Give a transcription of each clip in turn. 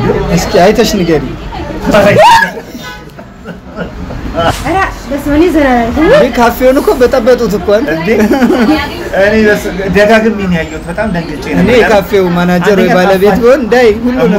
እስኪ አይተሽ ንገሪ። ኧረ በስመ አብ እኔ ዘና ነኝ። ይህ ካፌውን እኮ በጠበጡት እኮ አንተ። እንዴ እኔ በስ- ደጋግሜ ነው ያየሁት። በጣም ደንግጬ እኔ ነበር። የካፌው ማናጀር ወይ አንደኛ ባለቤት ጣፋጭ- ቢሆን እንዳይ ሁሉንም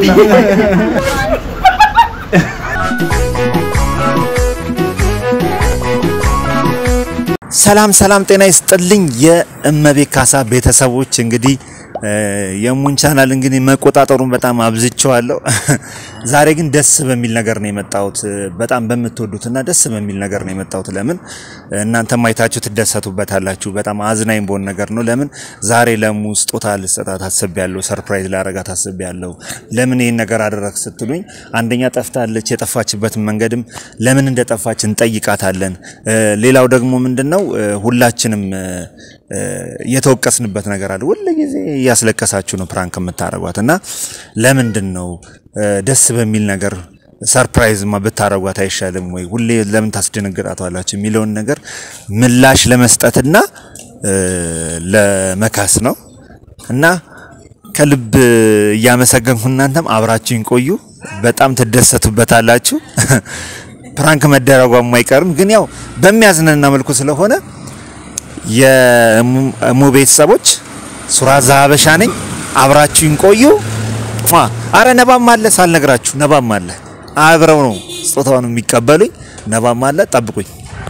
ሰላም ሰላም፣ ጤና ይስጥልኝ የእመቤት ካሳ ቤተሰቦች። እንግዲህ እ፣ የሙን ቻናል እንግዲህ መቆጣጠሩን በጣም አብዝቼዋለሁ። ዛሬ ግን ደስ በሚል ነገር ነው የመጣሁት። በጣም በምትወዱትና ደስ በሚል ነገር ነው የመጣሁት። ለምን እናንተም አይታችሁ ትደሰቱበታላችሁ። በጣም አዝናኝ በሆን ነገር ነው። ለምን ዛሬ ለሙ ስጦታ ልሰጣት አስቤያለሁ። ሰርፕራይዝ ላረጋት አስቤያለሁ። ለምን ይህን ነገር አደረግ ስትሉኝ፣ አንደኛ ጠፍታለች። የጠፋችበትን መንገድም ለምን እንደጠፋች እንጠይቃታለን። እ፣ ሌላው ደግሞ ምንድን ነው እ፣ ሁላችንም እ፣ እ፣ የተወቀስንበት ነገር አለ። ሁሉ ጊዜ እያስለቀሳችሁ ነው ፕራንክ የምታደርጓት እና ለምንድን ነው እ፣ ደስ በሚል ነገር ሰርፕራይዝማ ብታረጓት አይሻልም ወይ? ሁሌ ለምን ታስደነግጣቷላችሁ የሚለውን ነገር ምላሽ ለመስጠትና እ፣ ለመካስ ነው እና ከልብ እያመሰገንኩ እናንተም አብራችሁኝ ቆዩ። በጣም ትደሰቱበታላችሁ። ፕራንክ መደረጓም አይቀርም፣ ግን ያው በሚያዝናና መልኩ ስለሆነ የሙ ቤተሰቦች ሱራዛ ሀበሻ ነኝ። አብራችሁኝ ቆዩ። ሟ አረ ነባም አለ ሳልነግራችሁ፣ ነባም አለ። አብረው ነው ስጦታውን የሚቀበሉኝ። ነባም አለ፣ ጠብቁኝ።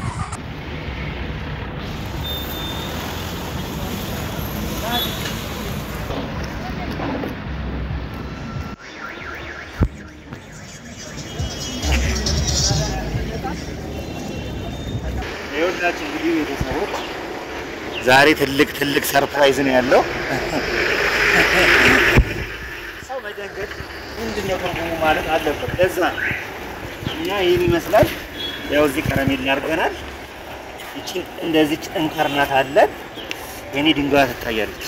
ይኸውላችሁ እንግዲህ ቤተሰቦች ዛሬ ትልቅ ትልቅ ሰርፕራይዝ ነው ያለው። ሰው መደንገጥ ምንድን ነው ትርጉሙ ማለት አለበት። ለዛ እኛ ይህን ይመስላል። ያው እዚህ ከረሜላ አድርገናል። ይቺን እንደዚህ እንከርናት አለን። የኔ ድንጋይ ትታያለች።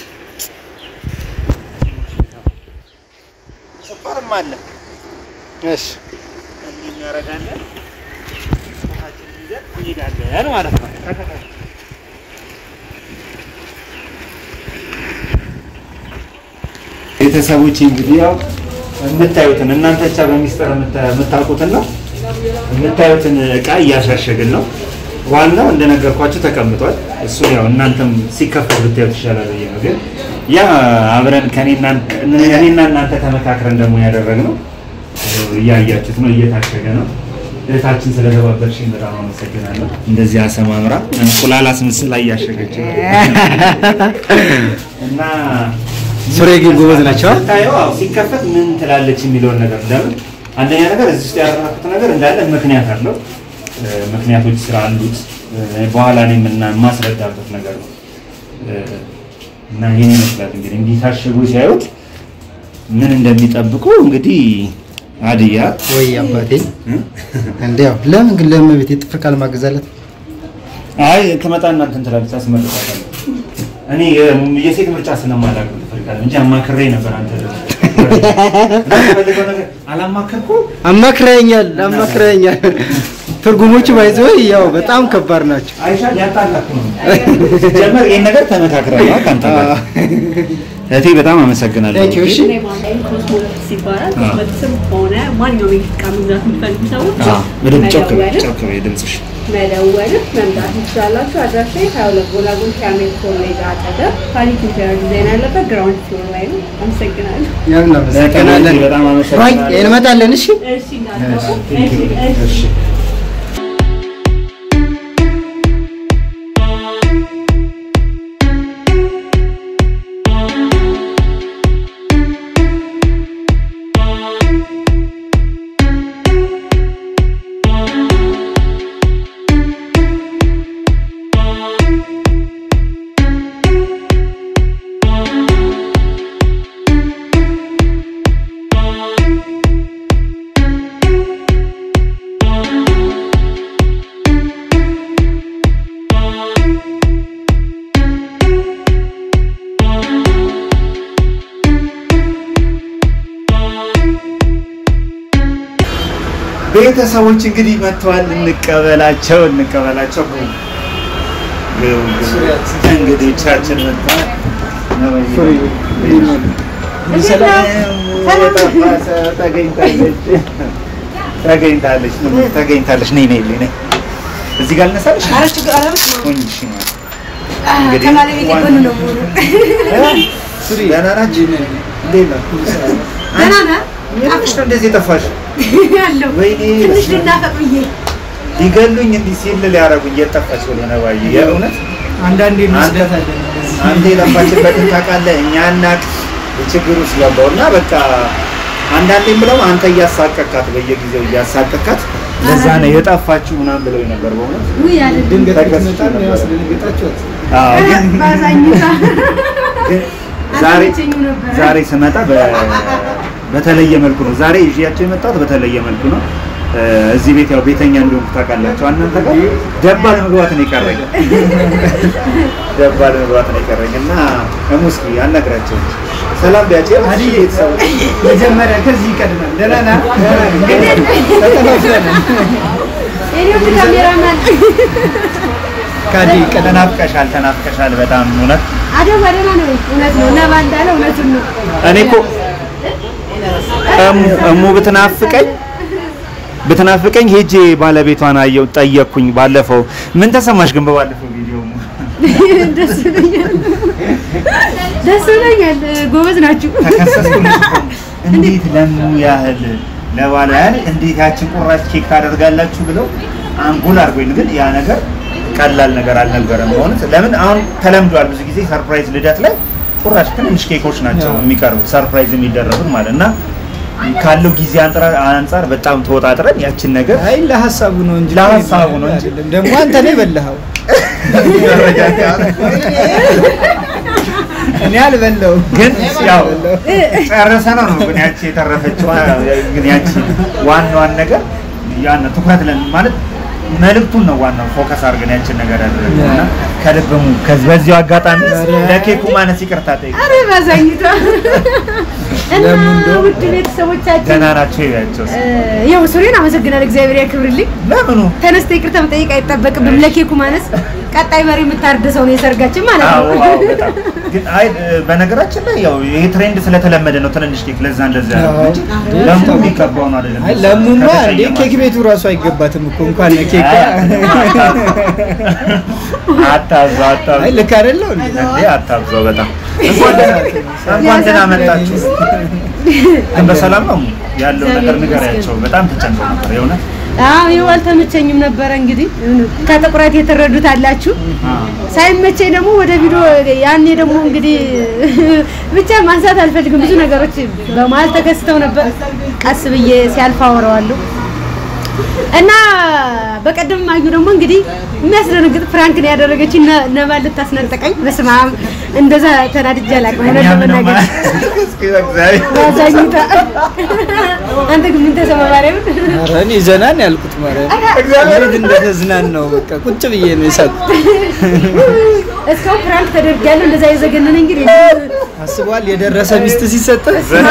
ስኳርም አለ። እሺ እንዲህ እናደርጋለን። ስጦታችንን ይዘን እንሄዳለን ማለት ነው። ተከታተሉ። ቤተሰቦች እንግዲህ ያው የምታዩትን እናንተ ብቻ በሚስጥር የምታ- የምታውቁትን ነው የምታዩትን እቃ እያሻሸግን ነው። ዋናው እንደነገርኳችሁ ተቀምጧል። እሱ ያው እናንተም ሲከፈት ብታዩት ይሻላል ብዬ ነው። ግን ያ አብረን ከኔና እኔና እናንተ ተመካክረን ደግሞ ያደረግነው እያያችሁት ነው፣ እየታሸገ ነው። እህታችን ስለተባበርሽኝ በጣም አመሰግናለሁ። እንደዚህ አሰማምራ እንቁላል አስመስላ እያሸገች ነው እና ሱሬ ግን ጎበዝ ናቸው። ስታየው አዎ፣ ሲከፈት ምን ትላለች የሚለውን ነገር ለምን አንደኛ ነገር እዚህ ውስጥ ያደረኩት ነገር እንዳለ ምክንያት አለው። እ፣ ምክንያቶች ስራ አሉት። እ፣ በኋላ እኔ የምና የማስረዳበት ነገር ነው እ፣ እና ይህን ይመስላል እንግዲህ እንዲህ ታሽጉ ሲያዩት ምን እንደሚጠብቁ እንግዲህ አድያ ወይ አባቴ እንዲያው ለምን ግን ለእመቤቴ ጥፍር ቃል ማገዛለት አይ ትመጣ እናንተን ትላለች፣ አስመልሳታለሁ። እኔ የ- የሴት ምርጫ ስለማላውቅ ትፈልጋለህ እንጂ አማክሬ ነበር። አንተ ደግሞ የምትፈልገው ነገር አላማከርኩም። አማክረኛል አማክረኛል። ትርጉሞቹ ባይዘ ያው በጣም ከባድ ናቸው። አይሻ ሊያጣላክ ነው። ጀመር ይሄን ነገር ተመካክረን ነው ከአንተ ጋር። እህቴ በጣም አመሰግናለሁ። Thank you፣ እሺ። ኦንላይን ኮስሞቲክስ ይባላል። አዎ። ኮስሞቲክስም ሆነ ማንኛውም የቤት ዕቃ መግዛት የምትፈልጉ ሰዎች አዎ፣ በደንብ ጮክ በይ፣ መደወልም ጮክ በይ ድምፅሽ። መደወልም መምጣት ትችላላችሁ። አድራሻ ሀያ ሁለት ጎላጎል ከአሜሪካ ኮሌጅ አጠገብ ፓሊክ ኢንቴሪየር ዲዛይን ያለበት ግራውንድ ፍሎር ላይ ነው። አመሰግናለሁ። ያው እናመሰግናለን። በጣም አመሰግናለሁ። ራይ እንመጣለን። እሺ እሺ እንዳትጠፉ። Thank you። እሺ እሺ እሺ። ቤተሰቦች እንግዲህ መጥተዋል። እንቀበላቸው እንቀበላቸው። እንግዶቻችን መጥተዋል። ተገኝታለች ተገኝታለች ተገኝታለች። ነይ ነይ ነይ እዚህ ጋር ልነሳልሽ። ሁኝ እሺ ማለት እንግዲህ ከባለቤቴ ጎን ነው የምሆነው። ደህና ናችሁ? እንዴት ነው? ደህና ነህ? ምንሽ ነው እንደዚህ የጠፋሽ? አለሁ። ወይኔ ትንሽ ልናፈቅ ብዬ ሊገሉኝ እንዲህ ሲል ሊያደርጉኝ እየጠፋች ስለሆነ ባዬ የእውነት አንዳንዴ አንተ እንወስዳታለን። አንተ የለፋችበትን ታውቃለህ። እኛ እናቅ ችግር ውስጥ ገባው እና በቃ አንዳንዴም ብለው አንተ እያሳቀካት በየጊዜው እያሳቀካት ለዛ ነው የጠፋችሁ ምናምን ብለው ነበር። በእውነት ውይ አለ ድንገት ተከስቶ ብትመጣ ነው ነበር። ያስደነገጣችኋት። አዎ፣ ግን ባዛኝታ ግን ዛሬ አልተመቸኝም ነበረ። ዛሬ ስመጣ በ- በተለየ መልኩ ነው ዛሬ ይዤያቸው የመጣሁት በተለየ መልኩ ነው። እ፣ እዚህ ቤት ያው ቤተኛ እንደሆንኩ ታውቃላችሁ። እናንተ ጋር ደባል መግባት ነው የቀረኝ ደባል መግባት ነው የቀረኝ እና እሙስኪ አናግራቸው ሰላም ቢያቸው አዲ ቤተሰቦች መጀመሪያ ከዚህ ይቀድማል። ደህና ነህ? ተጠፋፍተናል። የኔ ውድ ካሜራማን ካዲ ይቀድማል። ተናፍቀሻል፣ ተናፍቀሻል በጣም እውነት። አደባ ደህና ነው። እውነት ነው። ነባ እንዳለ እውነቱን ነው። እኔ እኮ እሙ እሙ ብትናፍቀኝ ብትናፍቀኝ ሄጄ ባለቤቷን አየው ጠየቅኩኝ። ባለፈው ምን ተሰማሽ ግን በባለፈው ቪዲዮ እሙ? ደስ ብሎኛል። ደስ ብሎኛል። ጎበዝ ናችሁ። ተከሰስኩልሽ እኮ። እንዴት ለሙ ያህል ለባለ ያህል እንዴት ያችን ቁራጭ ኬክ ታደርጋላችሁ ብለው አንጎል አድርጎኝ፣ ግን ያ ነገር ቀላል ነገር አልነበረም። በእውነት ለምን አሁን ተለምዷል። ብዙ ጊዜ ሰርፕራይዝ ልደት ላይ ቁራጭ ትንንሽ ኬኮች ናቸው የሚቀርቡት ሰርፕራይዝ የሚደረጉት ማለት እና ካለው ጊዜ አንጻር አንጻር በጣም ተወጣጥረን ያችን ነገር አይ ለሀሳቡ ነው እንጂ ለሀሳቡ ነው እንጂ። አይደለም። ደግሞ አንተ ነው የበላኸው። እኔ አልበላሁም። ግን ያው ጨረሰ ነው ነው ግን ያቺ የተረፈችው ግን ያቺ ዋናዋን ነገር ያን ትኩረት ለን ማለት መልእክቱን ነው ዋናው ፎከስ አድርገን ያችን ነገር ያደረግነው እና ከልብሙ ከዚህ በዚሁ አጋጣሚ ለኬኩ ማነስ ይቅርታ ጠይቅ አረ ባዛኝቷ እና ለምን እንደው- ውድ ቤተሰቦቻችን ደህና ናቸው ይላቸው እ፣ ያው ሱሬን አመሰግናለሁ። እግዚአብሔር ያክብርልኝ። ለምኑ ተነስተ ይቅርታ መጠየቅ አይጠበቅብም። ለኬኩ ማነስ ቀጣይ መሪ የምታርደሰው ነው የሰርጋችን ማለት አዎ ነው። አዎ በጣም ግን አይ በነገራችን ላይ ያው ይሄ ትሬንድ ስለተለመደ ነው ትንንሽ ኬክ ለዛ እንደዛ ያለው እንጂ ለሙ የሚገባው ነው አይደለም አይ ለሙማ እንዴ ከተቀየማችሁ። ኬክ ቤቱ ራሱ አይገባትም እኮ እንኳን ኬክ አታብዛው አታብዛው አይ ልክ አይደለው እንዴ? እንዴ አታብዛው በጣም እንኳን ደህና እንኳን ደህና መጣችሁ ግን በሰላም ነው ያለው ነገር ንገሪያቸው በጣም ተጨንቀው ነበር የእውነት አዎ ይኸው አልተመቸኝም ነበረ። እንግዲህ ከጥቁረት የተረዱት አላችሁ። ሳይመቸኝ ደግሞ ወደ ቪዲዮ ያኔ ደግሞ እንግዲህ ብቻ ማንሳት አልፈልግም። ብዙ ነገሮች በመሀል ተከስተው ነበር። ቀስ ብዬ ሲያልፍ አወራዋለሁ እና በቀደም አዩ ደግሞ እንግዲህ የሚያስደነግጥ ፍራንክ ነው ያደረገችኝ። ነ- ነባ ልታስነጠቀኝ። በስመ አብ እንደዛ ተናድጄ አላውቅም። እውነት እኛም ነው ለመናገር እስኪ በእግዚአብሔር ባዛኝታ አንተ ግን ምን ተሰማ ማርያምን? ኧረ እኔ ዘና ነው ያልኩት ማለት እንዴት እንደተዝናናው በቃ ቁጭ ብዬ ነው የሳቅሁት። እስካሁን ፍራንክ ተደርጊያለሁ። እንደዛ የዘገነነ እንግዲህ አስበዋል የደረሰ ሚስት ሲሰጥ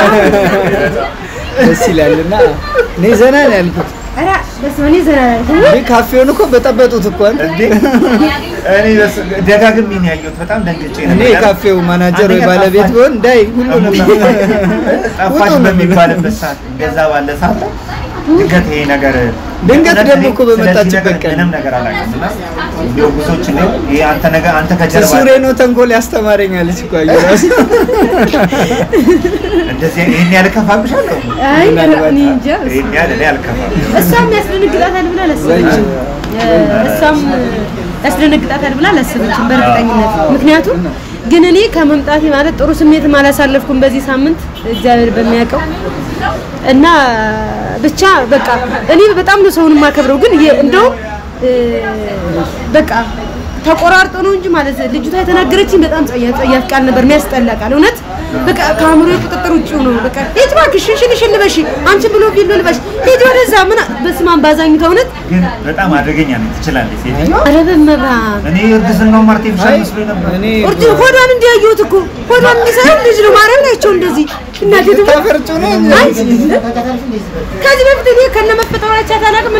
ደስ ይላልና እኔ ዘና ነው ያልኩት። ኧረ በስመ አብ እኔ ዘና አላልኩም። እንዴ ካፌውን እኮ በጠበጡት እኮ አንተ። እንዴ እኔ በስ- ደጋግሜ ነው ያየሁት በጣም ደንግጬ እኔ ነበር የካፌው ማናጀር ወይ አንደኛ ባለቤት ጠፋች። ቢሆን እንዳይ ሁሉንም ጠፋሽ ሁሉንም በሚባልበት ሰዓት እንደዛ ባለ ሰዓት ላይ ድንገት ይሄ ነገር ድንገት እውነት ደግሞ እኔ እኮ በመጣችበት ስለዚህ ነገር ቀን ምንም ነገር አላውቅም እና እንዲያው ብዙዎች ነው ይሄ አንተ ነገር አንተ ከጀርባ ሱሬ ነው ተንኮል ያስተማረኛለች እኮ አየሁ ራሱ እንደዚህ ይሄን ያህል ከፋብሻለሁ አይ ምናልባት እኔ እንጃ። ይሄን ያህል እኔ አልከፋም እሷም ያስደነግጣታል ብላ አላሰበችም። እሷም ያስደነግጣታል ብላ አላሰበችም በእርግጠኝነት። ምክንያቱም ግን እኔ ከመምጣቴ ማለት ጥሩ ስሜትም አላሳለፍኩም በዚህ ሳምንት እግዚአብሔር በሚያውቀው እና ብቻ በቃ እኔ በጣም ነው ሰውን የማከብረው ግን የ- እንደውም እ፣ በቃ ተቆራርጦ ነው እንጂ ማለት ልጅቷ የተናገረችኝ በጣም ጸያፍ ጸያፍ ቃል ነበር፣ የሚያስጠላ ቃል እውነት በቃ ከአእምሮ ቁጥጥር ውጭ ነው። በቃ ሂጅ እባክሽ ሽንሽን ሽን ልበሽ አንቺን ብሎ ቢል ልበሽ ሂጅ ወደዛ ምን በስመ አብ ባዛኝታ እውነት ግን በጣም አደገኛ ነው ትችላለች ሴት ኧረ በመብራን እኔ እርግዝናው አርቲፊሻል መስሎኝ ነበር ኦርጂ ሆዷን እንዲያየሁት እኮ ሆዷን እንዲሰራ ልጅ ነው ማርያም ናቸው እንደዚህ እናቴ ትሙት ታፈርጩ ነው አንቺ ከዚህ በፊት እኔ ከነ መፈጠራቻት አላውቅም እና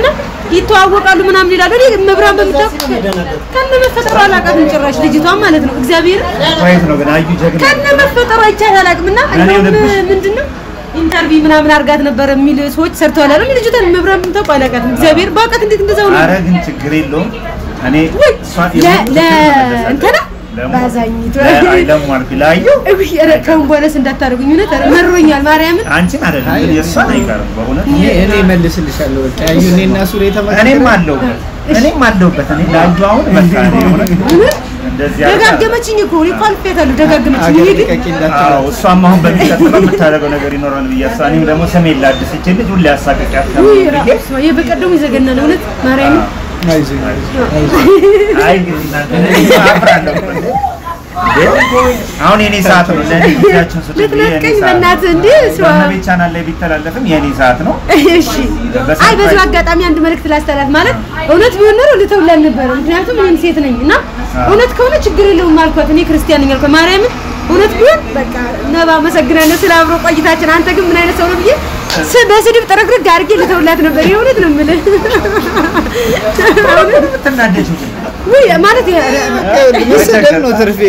ይተዋወቃሉ ምናምን ይላሉ። እኔ መብራን በምታውቅ ከነ መፈጠሩ አላውቃትም ጭራሽ ልጅቷን ማለት ነው። እግዚአብሔር ማየት ነው ግን አዩ ጀግና ከነ መፈጠሩ አይቻት አላውቅም። እና እኔ እንደውም ልብሽ- ምንድን ነው ኢንተርቪው ምናምን አርጋት ነበር የሚል ሰዎች ሰርተዋል አይደል? ልጅቷን መብራን በምታውቅ አላውቃትም። እግዚአብሔር በእውቀት እንዴት እንደዛ ሆነ አረ ግን ችግር የለውም እኔ እሷን ለ የምወድ ለ እመለሳለሁ። እንትና ለሙ- ባዛኝቱ ለ- አይ ለሙ አልኩ ላዩ እውይ ኧረ ከአሁን በኋላስ እንዳታደርጉኝ እውነት ኧረ መሮኛል ማርያምን አንቺን አይደለም ግን የእሷን አይቀርም በእውነት እኔ እኔ መልስልሻለሁ። በቃ ያዩ እኔና ሱሬ ተመካከረ እኔም አለሁበት እኔም አለሁበት እኔ ላዩ አሁን በቃ እኔ እውነት እንደዚህ አድርጋ- ደጋገመችኝ እኮ እኔ እኮ አልፌያታለሁ ደጋገመችኝ አገር እኔ ግን ልቀቂ እንዳትላት። አዎ እሷም አሁን በሚቀጥለው የምታደርገው ነገር ይኖራል ብዬ አስባ እኔም ደግሞ ስሜን ላድስ ይችል ልጅ ሁሌ አሳቀቂያት ውይ ብዬ ራሱ የበቀደሙ ይዘገናል እውነት ማርያምን አይዞኝ አይ እንግዲህ እናንተ እኔ አፍራለሁ እንዴ? አሁን የኔ ሰዓት ነው ለእኔ ጊዜያችን ስጡ ብዬ የኔ ልትነጥቀኝ ሰዓት ነው። በእናትህ እንዴ እሷ በእመቤት ቻናል ላይ ቢተላለፍም የኔ ሰዓት ነው እሺ አይ በዚሁ አጋጣሚ አንድ መልእክት ላስተላልፍ ማለት እውነት ቢሆን ኖሮ ልተውላል ነበረ ምክንያቱም እኔም ሴት ነኝ እና እውነት ከሆነ ችግር የለውም አልኳት እኔ ክርስቲያን ነኝ አልኳት ማርያምን እውነት ቢሆን በቃ ነባ አመሰግናለሁ ስለ አብሮ ቆይታችን አንተ ግን ምን አይነት ሰው ነው ብዬ ስ- በስድብ ጥርግርግ አድርጌ ልተውላት ነበር የእውነት ነው የምልህ የምትናደጅ ውይ ማለት የ- መሰደብ ነው ትርፌ።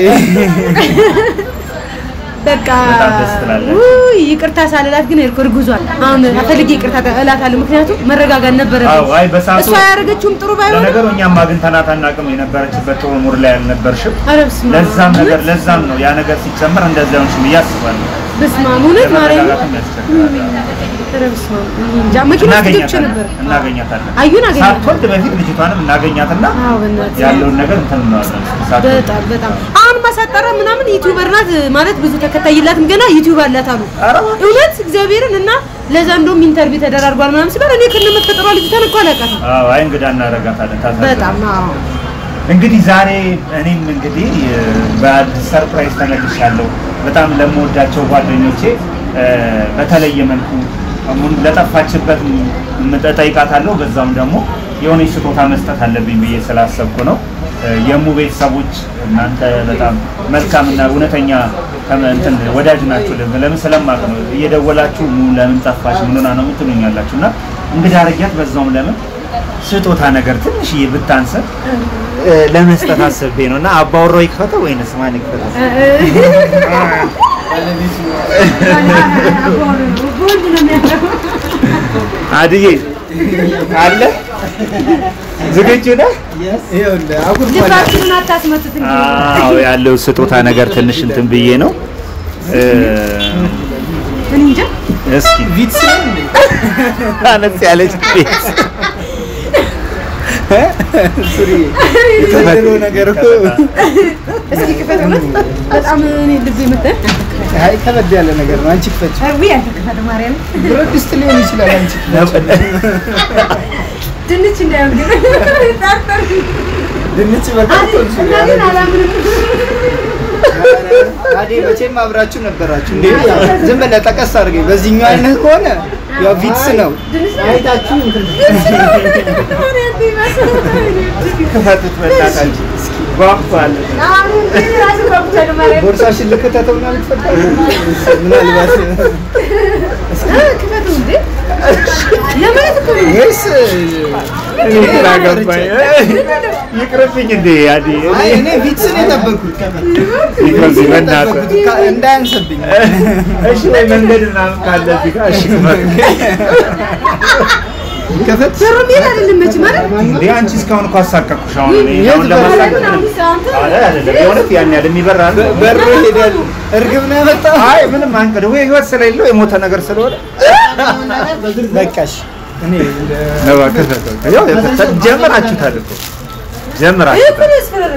በቃ በጣም ደስ ትላለች። ውይ ይቅርታ ሳልላት ግን እኮ እርጉዟል አሁን ፈልጌ ይቅርታ እላታለሁ ምክንያቱም መረጋጋት ነበረብኝ አዎ አይ በሰዓቱ እሷ ያደረገችውም ጥሩ ባይሆን ለነገሩ እኛም አግኝተናት አናውቅም የነበረችበት ጥሩ ሙድ ላይ አልነበርሽም ኧረ በስመ አብ። ለዛም ነገር ለዛም ነው ያ ነገር ሲጨመር እንደዛ ሆንሽ ብዬ አስባለሁ በስመ አብ እውነት ማርያም ለመረጋጋትም ያስቸግራል ኧረ በስመ አብ እኔ እንጃ መኪና ውስጥ ገብቼ እናገኛታለን ነበር እናገኛታለን አዩን አገኘኋት ሳትወልድ በፊት ልጅቷንም እናገኛትና አዎ በእናትህ ያለውን ነገር እንትን እንለዋለን ሳትወልድ በጣም በጣም አሁን ማሳጠራ ምናምን ዩቲዩበር ናት ማለት ብዙ ተከታይ የላትም ገና ዩቲዩብ አላት አሉ እውነት እግዚአብሔርን እና ለዛ እንደውም ኢንተርቪው ተደራርጓል ምናምን ሲባል እኔ ከነ መፈጠሯ ልጅቷን እኮ አላውቃትም አዎ አይ እንግዳ እናደርጋታለን ታሳዝናለች በጣም አዎ እንግዲህ ዛሬ እኔም እንግዲህ እ፣ በአዲስ ሰርፕራይዝ ተመልሻለሁ። በጣም ለምወዳቸው ጓደኞቼ እ፣ በተለየ መልኩ ሙሉ ለጠፋችበት ም- እጠይቃታለሁ። በዛውም ደግሞ የሆነች ስጦታ መስጠት አለብኝ ብዬ ስላሰብኩ ነው። እ፣ የሙ ቤተሰቦች እናንተ በጣም መልካምና እውነተኛ ከመ- እንትን ወዳጅ ናችሁ። ለምን ለምን ስለማቅ ነው እየደወላችሁ ሙ ለምን ጠፋሽ ምን ሆና ነው የምትሉኛላችሁ እና እንግዲህ አረጊያት በዛውም ለምን ስጦታ ነገር ትንሽዬ ብታንሰን እ፣ ለመስጠት አስቤ ነው እና አባወራው ይክፈተው ወይንስ ማን ይክፈተው? ቦንድ ነው የሚያደርገው አድዬ አለ ዝግጁ ነህ? ይኸውልህ አጉርቷል። ልባችንን አታስመቱት እንጂ አዎ ያለው ስጦታ ነገር ትንሽ እንትን ብዬ ነው እ፣ እኔ እንጃ እስኪ ቪትስ ነው እንዴ? አነስ ያለች ቤት ሱሪ የተደረገው ነገር እኮ እስኪ ክፈት እውነት በጣም እኔ ልብ መተ አይ ከበድ ያለ ነገር ነው። አንቺ ክፈች። ውይ አንተ ክፈት ማርያም ብረት ድስት ሊሆን ይችላል። አንቺ ድንች እንዳያምግ ጣጣር ድንች በቃ እና ግን አላምንም አዴ መቼም አብራችሁ ነበራችሁ እንዴ? ዝም ብለህ ጠቀስ አድርገኝ። በዚህኛው አይነት ከሆነ ያው ቪትስ ነው። አይታችሁ እንትን ክፈቱት በእናታችሁ ጓጓል ቦርሳሽን ልክተተውና ልትፈታ ምናልባት ክፈቱ እንዴ ለማለት እኮ ነው ወይስ እኔ ግራ ገባኝ ይቅርብኝ እንዴ አዲ አይ እኔ ቪትስ ነው የጠበኩት። ይቅርብኝ በእናትህ የጠበኩት ካ- እንዳያንስብኝ እሺ ወይ መንገድ ምናምን ካለ እዚህ ጋር እሺ ክፈት ከፈት ዶሮ ሜል አይደለም መች ማለት እንዴ አንቺ እስካሁን እኮ አሳቀቅኩሽ አሁን እኔ የት አሁን ለማሳቀቅ ማለት ነው ምንም አንተ አለ አይደለም የእውነት ያን ያህል የሚበራ አለ? በሩ ሄዳል። እርግብ ነው ያመጣው። አይ ምንም አንቀድ ወይ ህይወት ስለሌለው የሞተ ነገር ስለሆነ በቃሽ እኔ እንደ- ነው ከፈተው ያው የፈተ- ጀምራችሁታል እኮ ጀምራችሁታል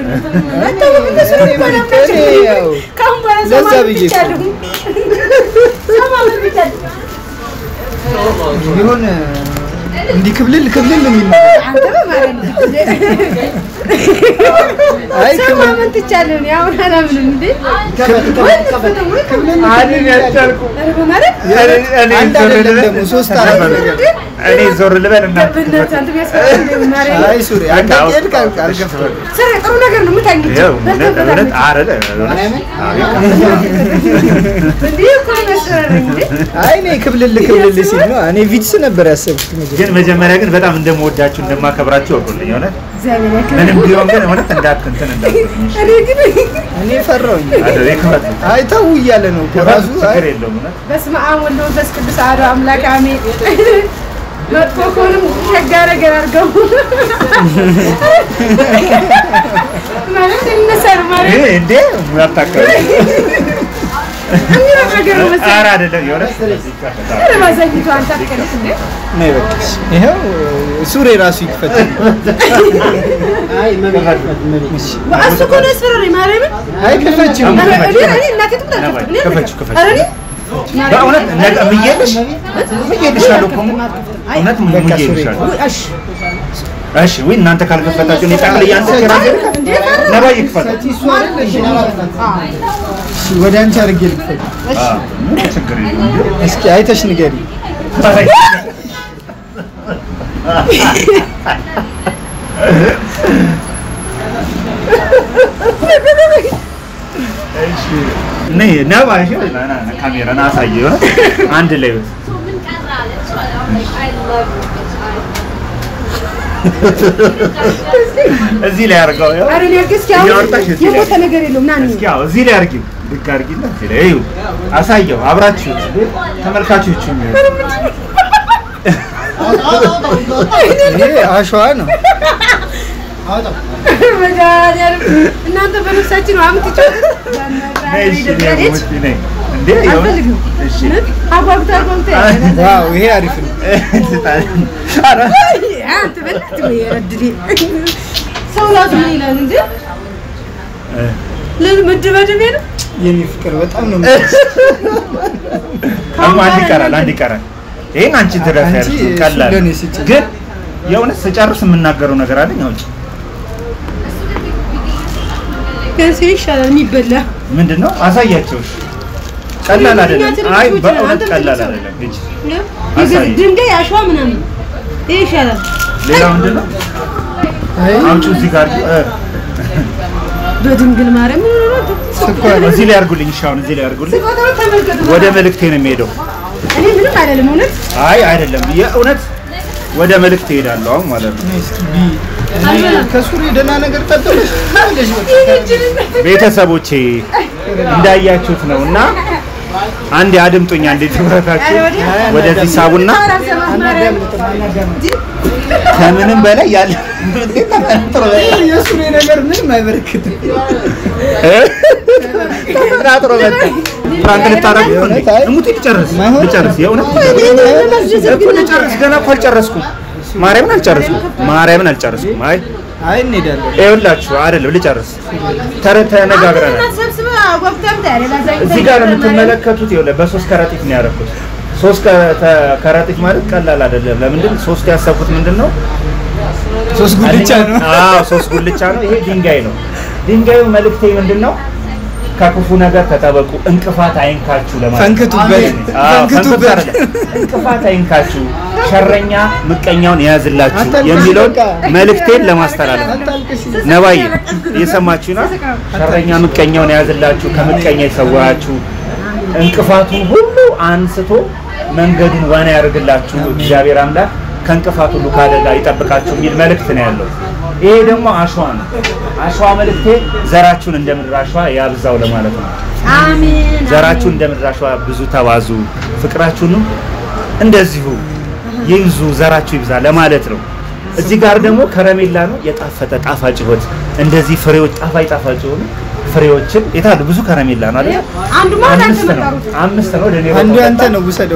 እኔ ያው ለዛ ብዬ እኮ ቢሆን እንዲህ ክብልል ክብልል የሚል ነው። አይ ክብልል ሰማመን ትቻለሁ እኔ አሁን አላምንም እንዴ አይደል ያልቻልኩ ኧረ በማለት እኔ- እኔ አንድ ዞር አይደለም ልበል ደግሞ ሶስት አራት ነገር እኔ ዞር ልበል እና በእናትህ አንተ ቢያስፈራ እንደ ማርያም አይ ሱሪ አንተ ሄድክ አልክ አልከፈትም። ስራ ጥሩ ነገር ነው የምታኝ ያው እውነት እውነት አረለ እንዴ እኮ ነው ያስፈራራኝ እንዴ አይ እኔ ክብልል ክብልል ሲል ነው እኔ ቪትስ ነበር ያሰብኩት መጀመሪያ። ግን መጀመሪያ ግን በጣም እንደምወዳችሁ እንደማከብራችሁ ወቁልኝ። እውነት እግዚአብሔር ያክብር። ምንም ቢሆን ግን እውነት እንዳት እንትን እንዳትሉኝ። እኔ ግን እኔ ፈራሁኝ። አደሬ ክፈቱ አይ ተው እያለ ነው እኮ ክፈቱ፣ ራሱ። አይ ችግር የለውም እውነት በስመ አብ ወወልድ ወመንፈስ ቅዱስ አሐዱ አምላክ አሜን። መጥፎ ከሆነም ሸጋ ነገር አድርገው ማለት ይነሳል ማለት ይሄ እንዴ ያታከለ የሚለው ነገር ነው መሰለኝ። ኧረ አይደለም የእውነት ይከፈታል። ኧረ ማዘግይቶ አንተ አትከለስ እንዴ? ነይ በቃሽ። ይኸው ሱሬ ራሱ ይክፈት። እሱ እኮ ነው ያስፈራራኝ ማርያምን። አይ ክፈችው። ኧረ እኔ እኔ እናቴ ትሙት አልከፍትም። እኔ ክፈችው፣ ክፈችው። ኧረ እኔ በእውነት ነገ ምዬልሽ ምዬልሻለሁ እኮ እውነት በቃ ሱሬ ምዬልሻለሁ። እሺ እሺ ወይ እናንተ ካልከፈታችሁ እኔ ጠቅልዬ አንተ ራሴ ነባ ይክፈት። እሱ አይደለሽ? እሺ ወደ አንቺ አድርጌ ልክፈት። አዎ፣ ምንም ችግር የለውም። እስኪ አይተሽ ንገሪ። ነይ ነባ እሺ፣ ና ና ና ካሜራ ና አሳየው የሆነ አንድ ላይ እዚህ ላይ አድርገው ያው ኧረ እኔ እስኪ አሁን እያወጣሽ እዚህ ላይ የሞተ ነገር የለውም ና እንሂድ። እስኪ አዎ እዚህ ላይ አድርጊው ድግ አድርጊና እዚህ ላይ እዩ አሳየው አብራችሁ ተመልካቾቹ ይሄ አሸዋ ነው። መድኃኒዓለም እናንተ በነፍሳችን ነው አምጥጫት ነይ እሺ ነይ ውጪ ነይ እንዴ ይኸው አልፈልግም። እሺ አጓጉታ አጓጉታ ዋው ይሄ አሪፍ ነው። ኧረ አንተ በእናትህ ወይ ረድዴ ሰው ራሱ ምን ይላል እንዴ? ለምን መደባደብ ነው? የኔ ፍቅር በጣም ነው አሁን አንድ ይቀራል አንድ ይቀራል ይሄን አንቺ ትደርሻለሽ አንቺ እሱ ቀላል ለእኔ ስጭኝ። ግን የእውነት ስጨርስ የምናገረው ነገር አለኝ አውጪ ከዚህ ይሻላል የሚበላ ምንድን ነው አሳያቸው እሺ ቀላል አይደለም እኛ አይ ትንሾች ነን፣ በእውነት አንተም ቀላል ትንሽ አይደለም እጅ ይገዝ- አሳይ። ድንጋይ አሸዋ ምናምን ይሄ ይሻላል። ሌላ ምንድን ነው አይ አምጪው እዚህ ጋር እ፣ በድንግል ማርያም ምን ሆነ ነው? ስኳር እዚህ ላይ አድርጉልኝ እሺ አሁን እዚህ ላይ አድርጉልኝ ስቆጥረው ተመልከቱ። ወደ መልእክቴ ነው የሚሄደው እኔ ምንም አይደለም እውነት አይ አይደለም የእውነት ወደ መልእክቴ እሄዳለሁ አሁን ማለት ነው እስኪ ቢ እኔ ከሱሬ ደህና ነገር ጠጠለሽ ታለሽ ቤተሰቦቼ እንዳያችሁት ነው እና አንድ አድምጡኝ አንዴ ትኩረታችሁ ወደዚህ ሳቡና ከምንም በላይ ያለ የሱሬ ነገር ምንም አይበረክትም። ተፈናጥሮ መጣ ፍራንክ ልታረግ ነው እንዴ? አይ። እሙት ልጨርስ ማይሆን- ልጨርስ የእውነት እኮ ልጨርስ ገና እኮ አልጨረስኩም ማርያምን አልጨረስኩም ማርያምን አልጨረስኩም አይ አይ እንሄዳለን። ይኸውላችሁ አይደለም ልጨርስ ተረ- ተነጋግረናል እዚህ ጋር የምትመለከቱት ይኸውልህ በሶስት ከረጢት ነው ያደረኩት። ሶስት ከ- ተ- ከረጢት ማለት ቀላል አይደለም። ለምንድን ሶስት ያሰብኩት ምንድን ነው? ሶስት ጉልቻ ነው። አዎ ሶስት ጉልቻ ነው። ይሄ ድንጋይ ነው። ድንጋዩ መልእክቴ ምንድን ነው? ከክፉ ነገር ተጠበቁ፣ እንቅፋት አይንካችሁ ለማለት ነው። ፈንክቱበት፣ አዎ፣ ፈንክቱት ፈንክቱበት። አይደለም። እንቅፋት አይንካችሁ፣ ሸረኛ ምቀኛውን የያዝላችሁ አታልቅሽ፣ የሚለውን በቃ። መልእክቴን ለማስተላለፍ ነው። አታልቅሽ። ነባዬ እየሰማችሁ ነው። ሸረኛ ምቀኛውን የያዝላችሁ፣ ከምቀኛ ይሰውራችሁ፣ እንቅፋቱን ሁሉ አንስቶ መንገዱን ዋና ያደርግላችሁ እግዚአብሔር አምላክ ከእንቅፋት ሁሉ ከአደጋ ይጠብቃችሁ የሚል መልእክት ነው ያለው። ይሄ ደግሞ አሸዋ ነው። አሸዋ መልእክቴ ዘራችሁን እንደ ምድር አሸዋ ያብዛው ለማለት ነው። አሜን ዘራችሁን እንደ ምድር አሸዋ ብዙ ተባዙ፣ ፍቅራችሁንም እንደዚሁ ይብዙ፣ ዘራችሁ ይብዛ ለማለት ነው። እዚህ ጋር ደግሞ ከረሜላ ነው የጣፈጠ ጣፋጭ ህይወት እንደዚህ ፍሬዎች ጣፋጭ ጣፋጭ የሆኑ ፍሬዎችን የታሉ ብዙ ከረሜላ ነው አይደል? አንዱ ማለት አንተ አምስት ነው መጣሩት አምስት ነው ለኔ አንዱ በቃ አንተ ነው ውሰደው።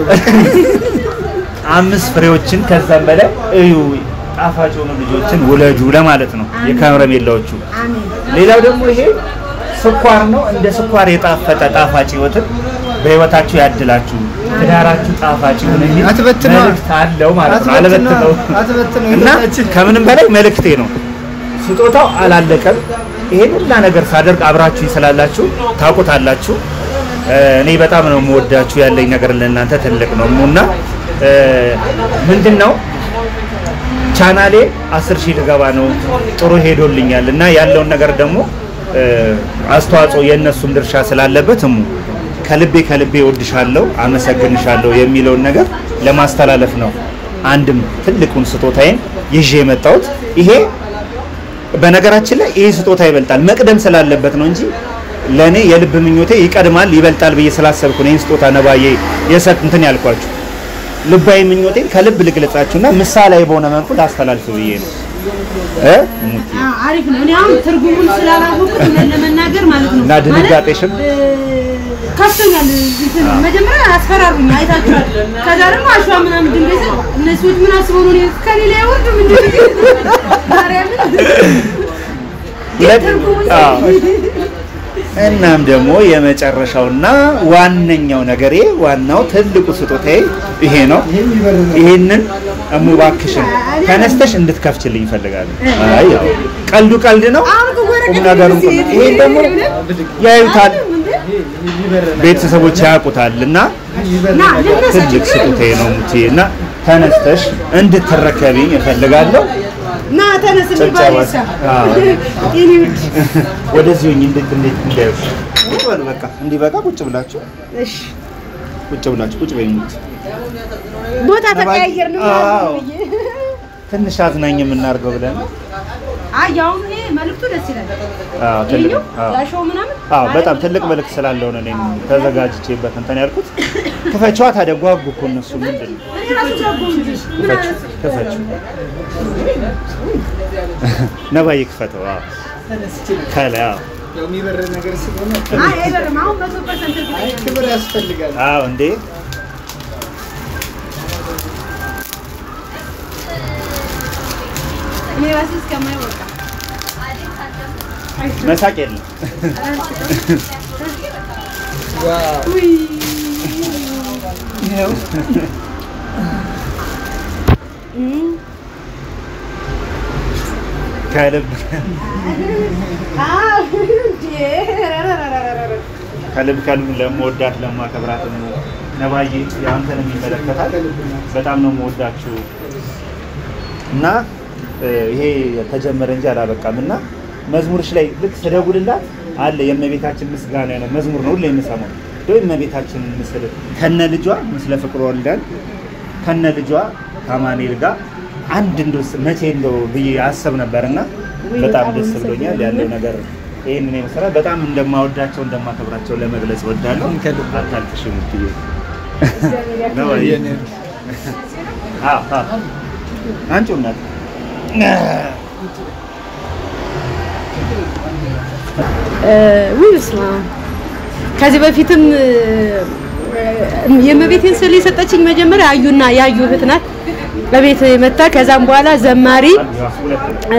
አምስት ፍሬዎችን ከዛም በላይ እዩ ጣፋጭ የሆኑ ልጆችን ውለዱ ለማለት ነው የከረሜላዎቹ። አሜን ሌላው ደግሞ ይሄ ስኳር ነው። እንደ ስኳር የጣፈጠ ጣፋጭ ህይወትን በህይወታችሁ ያድላችሁ፣ ትዳራችሁ ጣፋጭ ይሁን የሚል አትበትነዋ። መልእክት አለው ማለት ነው። አትበትነዋ፣ አለበትነው አትበትነው እና ህይወታችን። ከምንም በላይ መልእክቴ ነው። ስጦታው አላለቀም። ይሄን ሁላ ነገር ሳደርግ አብራችሁ ስላላችሁ ታውቁታላችሁ። እ፣ እኔ በጣም ነው የምወዳችሁ። ያለኝ ነገር ለእናንተ ትልቅ ነው እና እ፣ ምንድን ነው ቻናሌ አስር ሺህ ልገባ ነው። ጥሩ ሄዶልኛል እና ያለውን ነገር ደግሞ እ፣ አስተዋጽኦ የእነሱም ድርሻ ስላለበት እሙ ከልቤ ከልቤ እወድሻለሁ፣ አመሰግንሻለሁ የሚለውን ነገር ለማስተላለፍ ነው አንድም ትልቁን ስጦታዬን ይዤ የመጣሁት ይሄ በነገራችን ላይ ይሄ ስጦታ ይበልጣል መቅደም ስላለበት ነው እንጂ ለእኔ የልብ ምኞቴ ይቀድማል ይበልጣል ብዬ ስላሰብኩ ነው ይህን ስጦታ ነባዬ የሰጥ እንትን ያልኳችሁ። ልባዊ ምኞቴን ከልብ ልግለጻችሁና ምሳሌያዊ በሆነ መልኩ ላስተላልፍ ብዬ ነው እ ሙቲ አዎ፣ አሪፍ ነው። እኔ አሁን ትርጉሙን ስላላወቅኩት እውነት ለመናገር ማለት ነው እና ድንጋጤሽም? ማለት፣ እ፣ ከፍቶኛል። እንትን መጀመሪያ አስፈራሩኝ፣ አይታችኋል። ከዛ ደግሞ አሸዋ ምናምን ድንጋይ ስል እነሱ ምን አስበው ነው እኔ ከሌላ አይወርዱም እንዴ? ማርያምን ሁለት ትርጉሙን አዎ። እናም ደግሞ የመጨረሻውና ዋነኛው ነገሬ ዋናው ትልቁ ስጦታዬ ይሄ ነው። ይሄንን እሙባክሽን ተነስተሽ እንድትከፍችልኝ እፈልጋለሁ። አይ ያው ቀልዱ ቀልድ ነው፣ አሁን እኮ ወረቀት ቁም ነገሩን ቁም እንደዚህ ይሄን ደግሞ ያዩታል፣ ቤተሰቦች ያውቁታል እና ና ልነሳ ትልቅ ስጦታዬ ነው ሙቲ እና ተነስተሽ እንድትረከቢኝ እፈልጋለሁ። ና ተነስ የሚባል ጭብጨባ። ይሳ አዎ። የኔ ውድ ወደዚህ ሆኜ እንዴት እንዴት እንዳይሽ ቁጭ በሉ በቃ እንዲበቃ ቁጭ ብላችሁ እሺ ቁጭ ብላችሁ ቁጭ በይ ሙቲ ቦታ ተቀያየርን ማለት አዎ። ነው ብዬ ትንሽ አዝናኝ የምናደርገው ብለን ነው። አይ አሁን ይሄ መልዕክቱ ደስ ይላል። አዎ ትልቅ ይሄኛው አዎ ያሸው ምናምን አዎ በጣም ትልቅ መልክ ስላለው ነው እኔም ተዘጋጅቼበት እንትን ያልኩት። ክፈችዋ ታዲያ ጓጉ እኮ እነሱ ምንድን ነው እኔ ራሱ ጓጉ እንጂ ምን ክፈች አነስ ክፈች ነባዬ ክፈተው። አዎ ከላይ አዎ ያው የሚበር ነገር ስለሆነ አይ አይበርም። አሁን መቶ ፐርሰንት እርግጠኛ ነኝ። ክብር ያስፈልጋል። አዎ እንዴ እኔ ራሴ እስከማይ በቃ መሳቅ የለም። ዋው ውይ ይኸው ከልብ አዎ እንዴ ረረረረረረ ከልብ ከልብ ለመወዳት ለማከብራት ነባዬ የአንተንም ይመለከታል። በጣም ነው የምወዳችሁ እና እ፣ ይሄ ተጀመረ እንጂ አላበቃም እና መዝሙርሽ ላይ ልክ ስደውልላት አለ የእመቤታችን ምስጋና ነው መዝሙር ነው ሁሌ የምሰማው እንደው የእመቤታችንን ምስል ከነ ልጇ ምስለ ፍቅር ወልደን ከነ ልጇ ከአማኑኤል ጋር አንድ እንደው ስ- መቼ እንደው ብዬ አሰብ ነበርና በጣም ደስ ብሎኛል ያለው ነገር ይህንን የመሰራት በጣም እንደማወዳቸው እንደማከብራቸው ለመግለጽ እወዳለሁ። ከልብ። አታልቅሽ ሙትዬ ነው ወይ? አዎ አዎ አንቺው እናት ውይ በስመ አብ። ከዚህ በፊትም እ፣ የእመቤቴን ስዕል የሰጠችኝ መጀመሪያ አዩና ያዩ እህት ናት በቤት መታ። ከዛም በኋላ ዘማሪ እ፣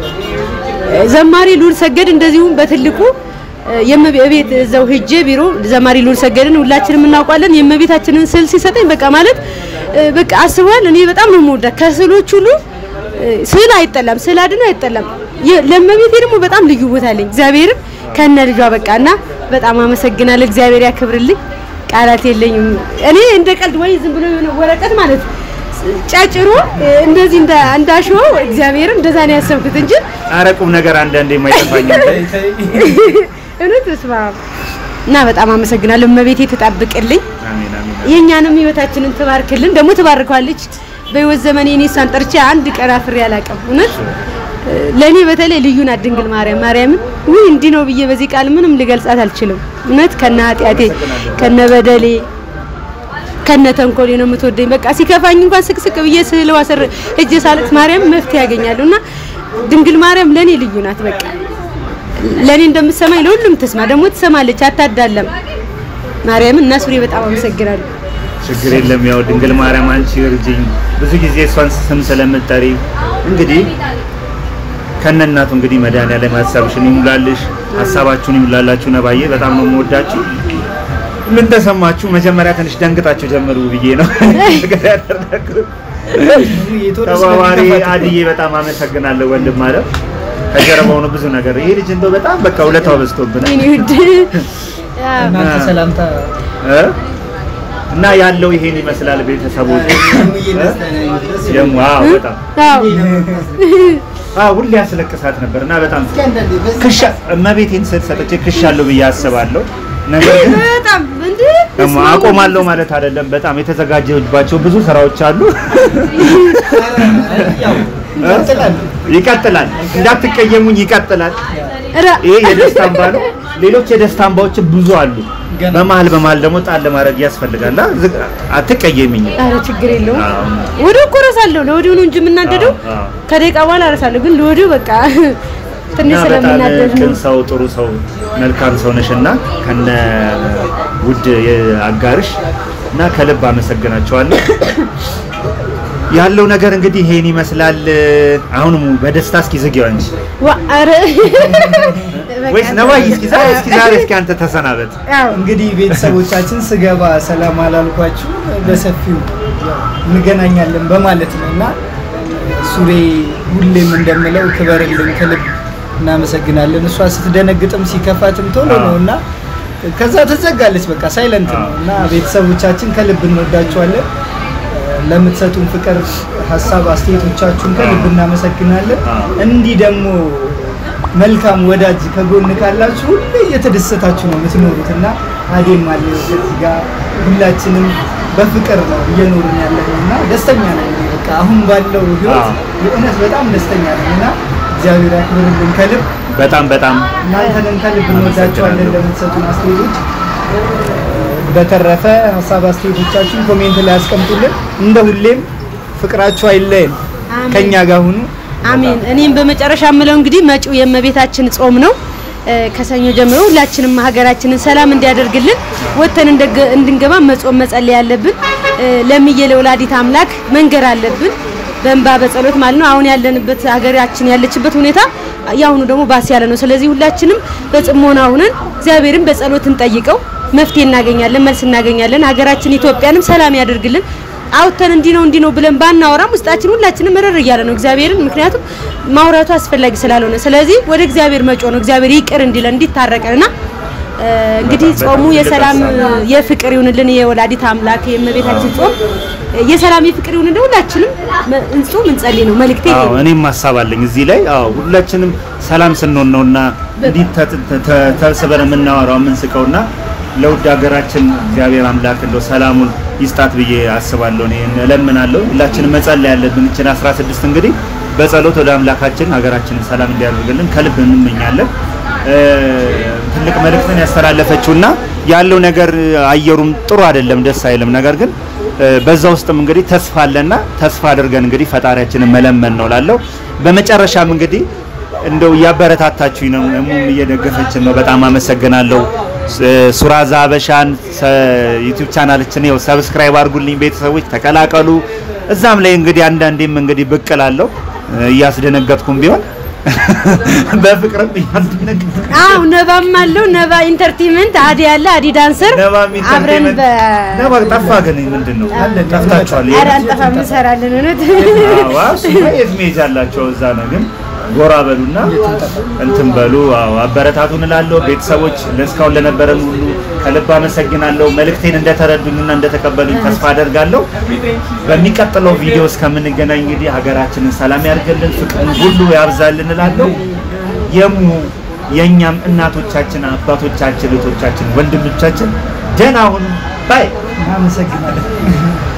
ዘማሪ ሉል ሰገድ እንደዚሁም በትልቁ እ፣ የእመቤት እዛው ሄጄ ቢሮ ዘማሪ ሉል ሰገድን ሁላችንም እናውቋለን። የእመቤታችንን ስዕል ሲሰጠኝ በቃ ማለት እ፣ በቃ አስበዋል። እኔ በጣም ነው የምወዳት ከስዕሎች ሁሉ እ፣ ስዕል አይጠላም፣ ስዕል አድኖ አይጠላም። የ- ለእመቤቴ ደግሞ በጣም ልዩ ቦታ አለኝ። እግዚአብሔርን ከነ ልጇ በቃ እና በጣም አመሰግናለሁ። እግዚአብሔር ያክብርልኝ። ቃላት የለኝም። እኔ እንደ ቀልድ ወይ ዝም ብሎ የሆነ ወረቀት ማለት ጫጭሮ እ፣ እንደዚህ እንደ እንዳሸው እግዚአብሔርን እንደዛ ነው ያሰብኩት እንጂ ኧረ ቁም ነገር አንዳንዴ የማይጠፋኝ እውነት በስመ አብ እና በጣም አመሰግናለሁ። እመቤቴ ትጠብቅልኝ፣ አሜን አሜን የእኛንም ህይወታችንን ትባርክልን፣ ደግሞ ትባርከዋለች። በህይወት ዘመኔ እኔ እሷን ጠርቼ አንድ ቀን አፍሬ አላውቅም። እውነት እ፣ ለእኔ በተለይ ልዩ ናት ድንግል ማርያም። ማርያምን ውይ እንዲህ ነው ብዬ በዚህ ቃል ምንም ልገልጻት አልችልም። እውነት ከነ ኃጢአቴ ከነ በደሌ ከነ ተንኮሌ ነው የምትወደኝ። በቃ ሲከፋኝ እንኳን ስቅስቅ ብዬ ስዕለዋ ስር እጄ ሳለቅስ ማርያም መፍትሄ ያገኛለሁ እና ድንግል ማርያም ለእኔ ልዩ ናት። በቃ ለእኔ እንደምትሰማኝ ለሁሉም ትስማ፣ ደግሞ ትሰማለች፣ አታዳለም። ማርያምን እና ሱሬ በጣም አመሰግናለሁ። ችግር የለም። ያው ድንግል ማርያም አንቺ እርጅኝ። ብዙ ጊዜ እሷን ስም ስለምጠሪ እንግዲህ ከነናቱ እንግዲህ መድኃኒዓለም ሀሳብሽን ይሙላልሽ፣ ሀሳባችሁን ይሙላላችሁ። ነባዬ በጣም ነው የምወዳችሁ። ምን ተሰማችሁ? መጀመሪያ ትንሽ ደንግጣችሁ ጀምሩ ብዬ ነው ነገር ያደረኩት። ተባባሪ አድዬ በጣም አመሰግናለሁ። ወንድም ማለት ከጀርባው ነው ብዙ ነገር። ይሄ ልጅ እንደው በጣም በቃ ውለታው በዝቶብናል የኔ ውድ ያው እናንተ ሰላምታ እ? እና ያለው ይሄን ይመስላል ቤተሰቦች ደግሞ አዎ በጣም አዎ አዎ ሁሌ ያስለቅሳት ነበር እና በጣም ክሻ እመቤቴን ስል ሰጥቼ ክሻለሁ ብዬ አስባለሁ። ነገር ግን በጣም እንዴ ደግሞ አቆማለሁ ማለት አይደለም። በጣም የተዘጋጀባቸው ብዙ ስራዎች አሉ። ይቀጥላል። ይቀጥላል። እንዳትቀየሙኝ፣ ይቀጥላል። ኧረ፣ ይሄ የደስታ እንባ ነው። ሌሎች የደስታ እንባዎች ብዙ አሉ። ገና። በመሀል በመሀል ደግሞ ጣል ማድረግ ያስፈልጋል። አ- ዝግ- አትቀየሚኝ። ኧረ ችግር የለውም። አዎ። ወዲያው እኮ እረሳለሁ። ለወዲያው ነው እንጂ የምናደደው አዎ፣ አዎ። ከደቂቃ በኋላ እረሳለሁ። ግን ለወዲያው በቃ ትንሽ እና በጣም ስለምናደድ ቅን ነው። ሰው፣ ጥሩ ሰው፣ መልካም ሰው ነሽና ከነ ውድ አጋርሽ እና ከልብ አመሰግናቸዋለሁ። ያለው ነገር እንግዲህ ይሄን ይመስላል። አሁንም በደስታ እስኪ ዝጊው አንቺ ዋ ኧረ ወይስ ነባይ እስኪ ዛሬ እስኪ ዛሬ እስኪ አንተ ተሰናበት። ያው እንግዲህ ቤተሰቦቻችን ስገባ ሰላም አላልኳችሁ፣ በሰፊው እንገናኛለን በማለት ነው እና ሱሬ ሁሌም እንደምለው ክበርልን፣ ከልብ እናመሰግናለን። እሷ ስትደነግጥም ሲከፋትም ቶሎ ነው እና ከዛ ትዘጋለች፣ በቃ ሳይለንት ነው እና ቤተሰቦቻችን ከልብ እንወዳችኋለን። ለምትሰጡን ፍቅር፣ ሀሳብ፣ አስተያየቶቻችሁን ከልብ እናመሰግናለን። እንዲህ ደግሞ መልካም ወዳጅ ከጎን ካላችሁ ሁሌ እየተደሰታችሁ ነው የምትኖሩት እና አዴም አለ እዚህ ጋር ሁላችንም በፍቅር ነው እየኖርን ያለ ነው እና ደስተኛ ነን። እኔ በቃ አሁን ባለው ህይወት አዎ። የእውነት በጣም ደስተኛ ነን እና እግዚአብሔር ያክብርልን ከልብ በጣም በጣም እናንተንም ከልብ እንወዳቸዋለን ለምትሰጡን አስተያየቶች። በተረፈ ሀሳብ አስተያየቶቻችሁን ኮሜንት ላይ አስቀምጡልን። እንደ ሁሌም ፍቅራችሁ አይለየን፣ አሜን። ከኛ ጋር ሁኑ። አሜን። እኔም በመጨረሻ የምለው እንግዲህ መጪው የእመቤታችን ጾም ነው። እ፣ ከሰኞ ጀምሮ ሁላችንም ሀገራችንን ሰላም እንዲያደርግልን ወጥተን እንደገ- እንድንገባ መጾም መጸለይ ያለብን እ፣ ለምዬ ለወላዲት አምላክ መንገር አለብን በእንባ በጸሎት ማለት ነው። አሁን ያለንበት ሀገራችን ያለችበት ሁኔታ የአሁኑ ደግሞ ባስ ያለ ነው። ስለዚህ ሁላችንም በጽሞና ሁነን እግዚአብሔርን በጸሎት እንጠይቀው፣ መፍትሄ እናገኛለን፣ መልስ እናገኛለን። ሀገራችን ኢትዮጵያንም ሰላም ያደርግልን። አውተን እንዲህ ነው እንዲህ ነው ብለን ባናወራም ውስጣችን ሁላችንም መረር እያለ ነው እግዚአብሔርን። ምክንያቱም ማውራቱ አስፈላጊ ስላልሆነ፣ ስለዚህ ወደ እግዚአብሔር መጮ ነው እግዚአብሔር ይቅር እንዲለን እንዲታረቀንና እ፣ እንግዲህ በጣም ጾሙ ትልቅ የሰላም ሀሳብ የፍቅር ይሁንልን። የወላዲት አምላክ የእመቤታችን ጾም የሰላም የፍቅር ይሁንልን። ሁላችንም መ- እንጹም እንጸልይ ነው መልእክቴ። ይሄ አዎ ነው። እኔም ሀሳብ አለኝ እዚህ ላይ። አዎ ሁላችንም ሰላም ስንሆን ነውና እንዲህ ተ- ተ- ተ- ተሰብስበን የምናወራው የምንስቀውና ለውድ ሀገራችን እግዚአብሔር አምላክ እንደው ሰላሙን ይስጣት ብዬ አስባለሁ። እኔ እለምናለሁ። ሁላችንም መጸለይ ያለብን እችን 16 እንግዲህ በጸሎት ወደ አምላካችን ሀገራችንን ሰላም እንዲያደርግልን ከልብ እንመኛለን። እ፣ ትልቅ መልእክትን ያስተላለፈችውና ያለው ነገር አየሩም ጥሩ አይደለም፣ ደስ አይልም። ነገር ግን እ፣ በዛ ውስጥም እንግዲህ ተስፋ አለና ተስፋ አድርገን እንግዲህ ፈጣሪያችንን መለመን ነው ላለው። በመጨረሻም እንግዲህ እንደው እያበረታታችሁኝ ነው፣ እሙም እየደገፈችን ነው። በጣም አመሰግናለሁ። ስ- ሱራዛ ሀበሻን ዩቲዩብ ቻናላችን ይኸው ሰብስክራይብ አድርጉልኝ፣ ቤተሰቦች ተቀላቀሉ። እዛም ላይ እንግዲህ አንዳንዴም እንግዲህ ብቅ እላለሁ እ፣ እያስደነገጥኩም ቢሆን በፍቅርም እያስደነገጥኩ አው ነባም አለው ነባ ኢንተርቴይንመንት አዲ ያለ አዲ ዳንሰር ነባም አብረን ኢንተርቴይንመንት በ ነባ ጠፋ ግን ምንድን ነው አለን፣ ጠፍታችኋል? ኧረ አንጠፋም እንሰራለን እውነት አዎ እሱማ የት መሄጃ አላቸው? እዛ ነው ግን ጎራ በሉና እንትን በሉ። አዎ አበረታቱን እላለሁ። ቤተሰቦች ለእስካሁን ለነበረን ሁሉ ከልብ አመሰግናለሁ። መልእክቴን እንደተረዱኝና እንደተቀበሉኝ ተስፋ አደርጋለሁ። በሚቀጥለው ቪዲዮ እስከምንገናኝ እንግዲህ ሀገራችንን ሰላም ያድርግልን፣ ፍቅርን ሁሉ ያብዛልን እላለሁ። የሙ የእኛም እናቶቻችን፣ አባቶቻችን፣ እህቶቻችን፣ ወንድሞቻችን ደህና ሁኑ ባይ እናመሰግናለን።